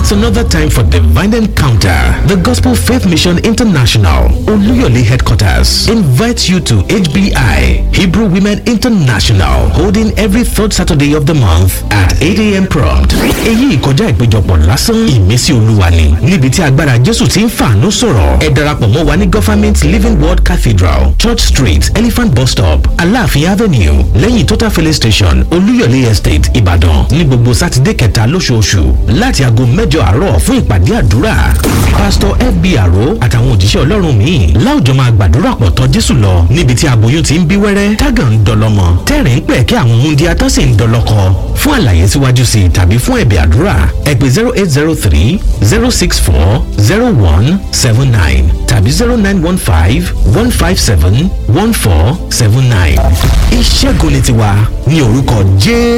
It's another time for divine encounter. The Gospel Faith Mission International, Oluyole headquarters, invites you to HBI, Hebrew Women International, holding every third Saturday of the month at 8 a.m. prompt. Èyí ìkọjá ìpéjọpọ̀ lásán ìmísí olúwa ni níbi tí agbára Jésù ti ń fàánú sọ̀rọ̀. Ẹ darapọ̀ mọ́ wa ní Government Living Word Cathedral, Church Street, Elephant Bus Stop, Aláàfin Avenue, lẹ́yìn Total Filling Station, Olúyọ̀lé Estate, Ìbàdàn, ní gbogbo Sátidé kẹta lóṣooṣù láti aago mẹ́jọ àárọ̀ fún ìpàdé àdúrà. Pásítọ̀ FB Àró àtàwọn òjíṣẹ́ Ọlọ́run míì láwùjọ máa gbàdúrà pọ̀ tọ́ Jésù lọ níbi tí aboyún ti ń bí wẹ́rẹ́, tágàn ń dọlọ́mọ, tẹ́rìn ń pẹ̀ kí àwọn múndíá tó sì ń dọlọ́kọ. Fún àlàyé síwájú sí i tàbí fún ẹ̀bẹ̀ àdúrà, ẹ pè zero eight zero three zero six four zero one seven nine tàbí zero nine one five one five seven one four seven nine. Ìṣẹ́gun ni tiwa ní orúkọ Jésù.